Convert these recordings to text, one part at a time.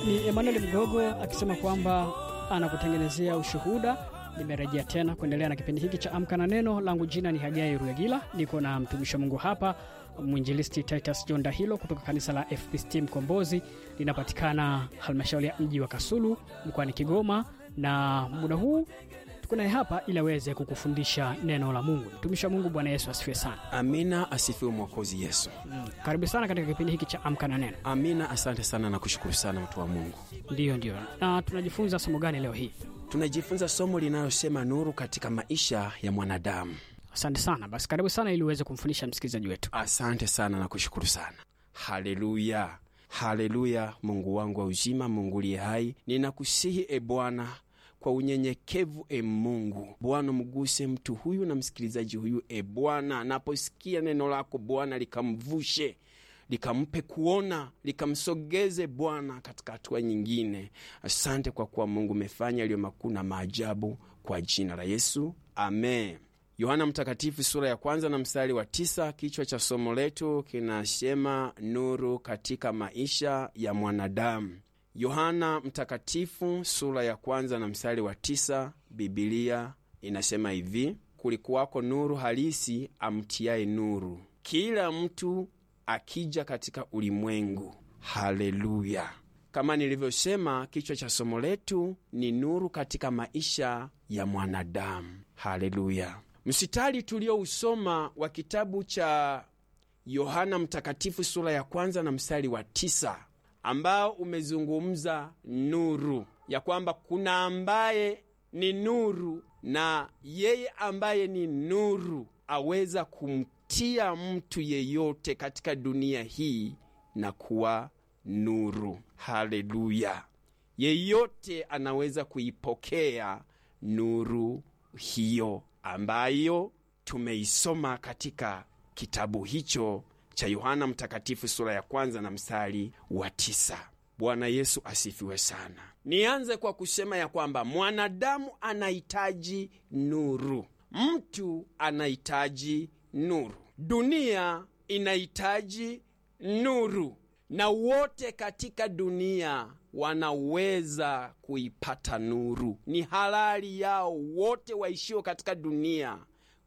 Ni Emmanuel Mgogo akisema kwamba anakutengenezea ushuhuda. Nimerejea tena kuendelea na kipindi hiki cha Amka na Neno. Langu jina ni Hagai Ruyagila, niko na mtumishi wa Mungu hapa, mwinjilisti Titus John Dahilo kutoka kanisa la FPCT Mkombozi, linapatikana halmashauri ya mji wa Kasulu mkoani Kigoma, na muda huu tuko naye hapa ili aweze kukufundisha neno la Mungu. Mtumishi wa Mungu, Bwana Yesu asifiwe sana. Amina, asifiwe Mwokozi Yesu. Mm, karibu sana katika kipindi hiki cha Amka na Neno. Amina, asante sana na kushukuru sana mtu wa Mungu. Ndiyo, ndiyo. Na tunajifunza somo gani leo hii? Tunajifunza somo linalosema nuru katika maisha ya mwanadamu. Asante sana. Basi karibu sana ili uweze kumfundisha msikilizaji wetu. Asante sana na kushukuru sana. Haleluya, haleluya. Mungu wangu wa uzima, Mungu liye hai, ninakusihi e Bwana kwa unyenyekevu e Mungu Bwana, mguse mtu huyu na msikilizaji huyu e Bwana, anaposikia neno lako Bwana likamvushe likampe kuona likamsogeze Bwana katika hatua nyingine. Asante kwa kuwa Mungu umefanya yaliyo makuu na maajabu, kwa jina la Yesu, amen. Yohana Mtakatifu sura ya kwanza na mstari wa tisa. Kichwa cha somo letu kinasema nuru katika maisha ya mwanadamu. Yohana Mtakatifu sura ya kwanza na mstari wa tisa, Bibilia inasema hivi: kulikuwako nuru halisi amtiaye nuru, kila mtu akija katika ulimwengu. Haleluya! Kama nilivyosema, kichwa cha somo letu ni nuru katika maisha ya mwanadamu. Haleluya! Msitari tuliousoma wa kitabu cha Yohana Mtakatifu sura ya kwanza na mstari wa tisa ambao umezungumza nuru, ya kwamba kuna ambaye ni nuru na yeye ambaye ni nuru aweza kumtia mtu yeyote katika dunia hii na kuwa nuru. Haleluya! Yeyote anaweza kuipokea nuru hiyo ambayo tumeisoma katika kitabu hicho cha Yohana Mtakatifu sura ya kwanza na mstari wa tisa. Bwana Yesu asifiwe sana. Nianze kwa kusema ya kwamba mwanadamu anahitaji nuru, mtu anahitaji nuru, dunia inahitaji nuru, na wote katika dunia wanaweza kuipata nuru. Ni halali yao wote waishio katika dunia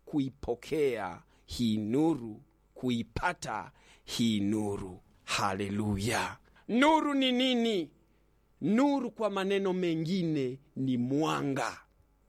kuipokea hii nuru kuipata hii nuru. Haleluya! Nuru ni nini? Nuru kwa maneno mengine ni mwanga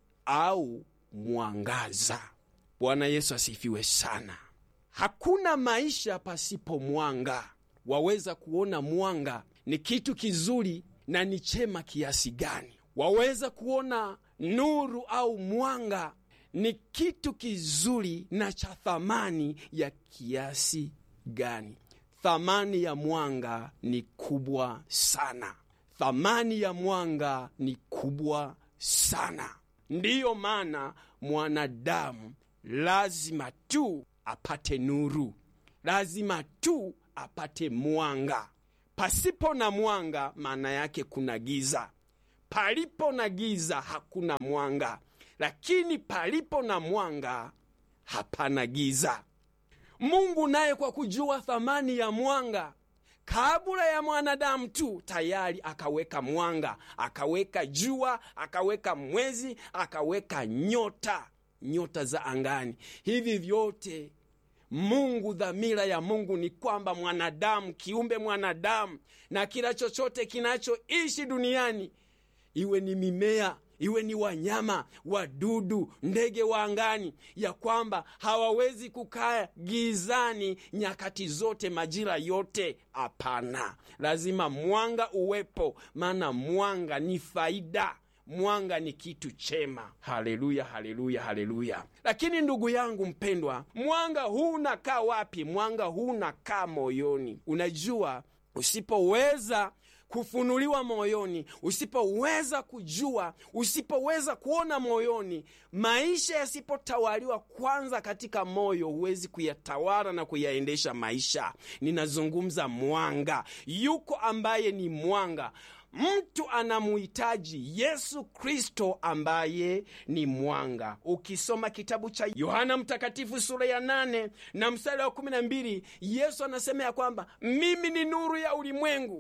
au mwangaza. Bwana Yesu asifiwe sana. Hakuna maisha pasipo mwanga. Waweza kuona mwanga ni kitu kizuri na ni chema kiasi gani. Waweza kuona nuru au mwanga ni kitu kizuri na cha thamani ya kiasi gani? Thamani ya mwanga ni kubwa sana. Thamani ya mwanga ni kubwa sana. Ndiyo maana mwanadamu lazima tu apate nuru, lazima tu apate mwanga. Pasipo na mwanga, maana yake kuna giza. Palipo na giza, hakuna mwanga lakini palipo na mwanga hapana giza. Mungu naye kwa kujua thamani ya mwanga, kabla ya mwanadamu tu tayari akaweka mwanga, akaweka jua, akaweka mwezi, akaweka nyota, nyota za angani. Hivi vyote Mungu, dhamira ya Mungu ni kwamba mwanadamu, kiumbe mwanadamu na kila chochote kinachoishi duniani, iwe ni mimea iwe ni wanyama, wadudu, ndege wa angani, ya kwamba hawawezi kukaa gizani nyakati zote, majira yote. Hapana, lazima mwanga uwepo, maana mwanga ni faida, mwanga ni kitu chema. Haleluya, haleluya, haleluya! Lakini ndugu yangu mpendwa, mwanga huu unakaa wapi? Mwanga huu unakaa moyoni. Unajua, usipoweza kufunuliwa moyoni, usipoweza kujua, usipoweza kuona moyoni, maisha yasipotawaliwa kwanza katika moyo, huwezi kuyatawala na kuyaendesha maisha. Ninazungumza mwanga. Yuko ambaye ni mwanga. Mtu anamuhitaji Yesu Kristo ambaye ni mwanga. Ukisoma kitabu cha Yohana Mtakatifu sura ya nane na mstari wa kumi na mbili Yesu anasema ya kwamba mimi ni nuru ya ulimwengu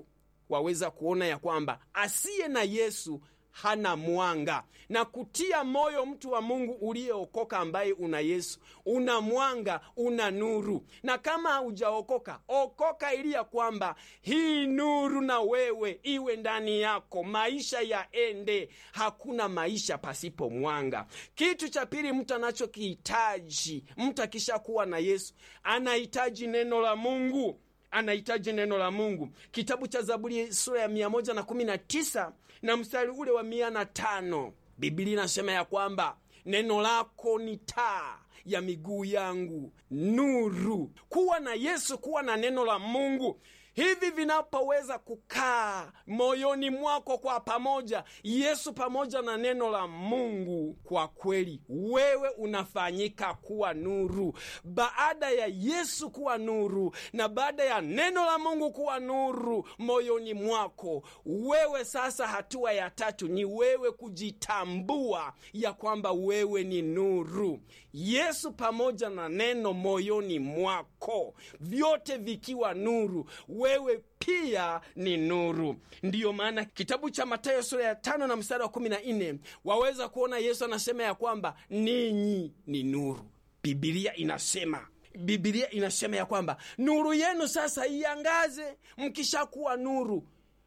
waweza kuona ya kwamba asiye na yesu hana mwanga na kutia moyo mtu wa mungu uliyeokoka ambaye una yesu una mwanga una nuru na kama haujaokoka okoka ili ya kwamba hii nuru na wewe iwe ndani yako maisha yaende hakuna maisha pasipo mwanga kitu cha pili mtu anachokihitaji mtu akishakuwa na yesu anahitaji neno la mungu anahitaji neno la mungu kitabu cha zaburi sura ya 119 na mstari ule wa 105 biblia inasema ya kwamba neno lako ni taa ya miguu yangu nuru kuwa na yesu kuwa na neno la mungu hivi vinapoweza kukaa moyoni mwako kwa pamoja yesu pamoja na neno la mungu kwa kweli wewe unafanyika kuwa nuru baada ya yesu kuwa nuru na baada ya neno la mungu kuwa nuru moyoni mwako wewe sasa hatua ya tatu ni wewe kujitambua ya kwamba wewe ni nuru yesu pamoja na neno moyoni mwako vyote vikiwa nuru wewe pia ni nuru ndiyo maana kitabu cha matayo sura ya tano na mstari wa kumi na nne waweza kuona yesu anasema ya kwamba ninyi ni nuru bibilia inasema bibilia inasema ya kwamba nuru yenu sasa iangaze mkishakuwa nuru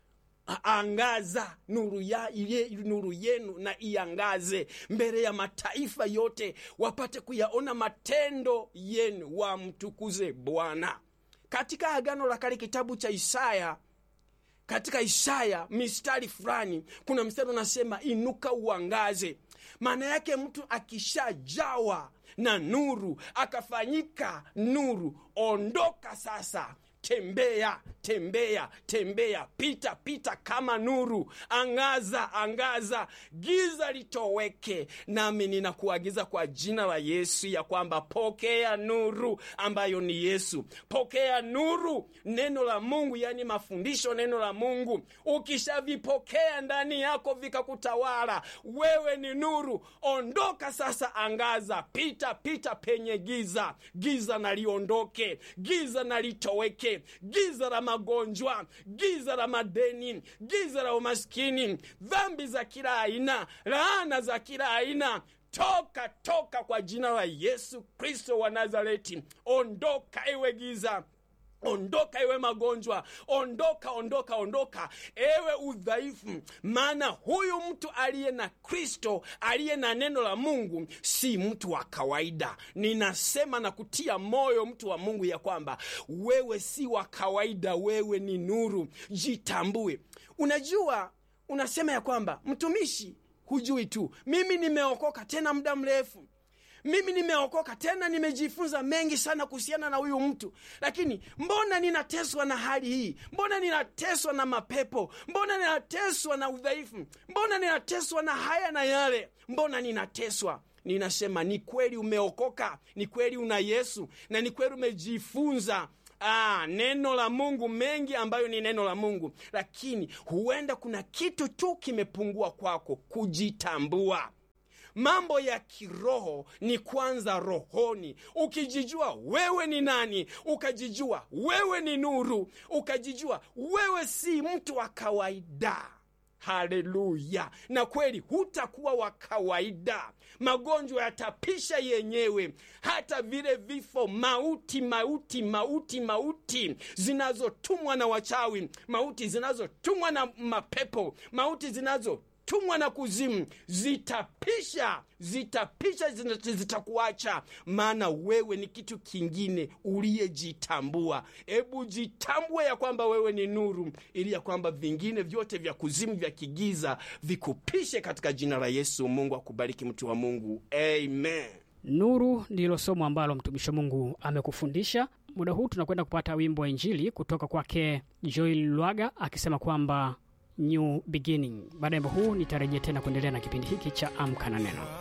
angaza nuru, ya, ye, nuru yenu na iangaze mbele ya mataifa yote wapate kuyaona matendo yenu wamtukuze bwana katika agano la kale kitabu cha isaya katika isaya mistari fulani kuna mstari unasema inuka uangaze maana yake mtu akishajawa na nuru akafanyika nuru ondoka sasa tembea tembea tembea pita pita kama nuru angaza angaza giza litoweke nami ninakuagiza kwa jina la yesu ya kwamba pokea nuru ambayo ni yesu pokea nuru neno la mungu yani mafundisho neno la mungu ukishavipokea ndani yako vikakutawala wewe ni nuru ondoka sasa angaza pita pita penye giza giza naliondoke giza nalitoweke giza la magonjwa giza la madeni giza la umaskini dhambi za kila aina laana za kila aina toka toka kwa jina la yesu kristo wa nazareti ondoka ewe giza ondoka ewe magonjwa ondoka ondoka ondoka ewe udhaifu maana huyu mtu aliye na kristo aliye na neno la mungu si mtu wa kawaida ninasema na kutia moyo mtu wa mungu ya kwamba wewe si wa kawaida wewe ni nuru jitambue unajua unasema ya kwamba mtumishi hujui tu mimi nimeokoka tena muda mrefu mimi nimeokoka tena nimejifunza mengi sana kuhusiana na huyu mtu lakini mbona ninateswa na hali hii mbona ninateswa na mapepo mbona ninateswa na udhaifu mbona ninateswa na haya na yale mbona ninateswa ninasema ni kweli umeokoka ni kweli una yesu na ni kweli umejifunza Ah, neno la mungu mengi ambayo ni neno la mungu lakini huenda kuna kitu tu kimepungua kwako kujitambua mambo ya kiroho ni kwanza rohoni ukijijua wewe ni nani ukajijua wewe ni nuru ukajijua wewe si mtu wa kawaida haleluya na kweli hutakuwa wa kawaida magonjwa yatapisha yenyewe hata vile vifo mauti mauti mauti mauti zinazotumwa na wachawi mauti zinazotumwa na mapepo mauti zinazo tumwa na kuzimu zitapisha zitapisha zitakuacha maana wewe ni kitu kingine uliyejitambua hebu jitambue ya kwamba wewe ni nuru ili ya kwamba vingine vyote vya kuzimu vya kigiza vikupishe katika jina la yesu mungu akubariki mtu wa mungu amen nuru ndilo somo ambalo mtumishi wa mungu amekufundisha muda huu tunakwenda kupata wimbo wa injili kutoka kwake joel lwaga akisema kwamba new beginning baada ya wimbo huu nitarejea tena kuendelea na kipindi hiki cha amka na neno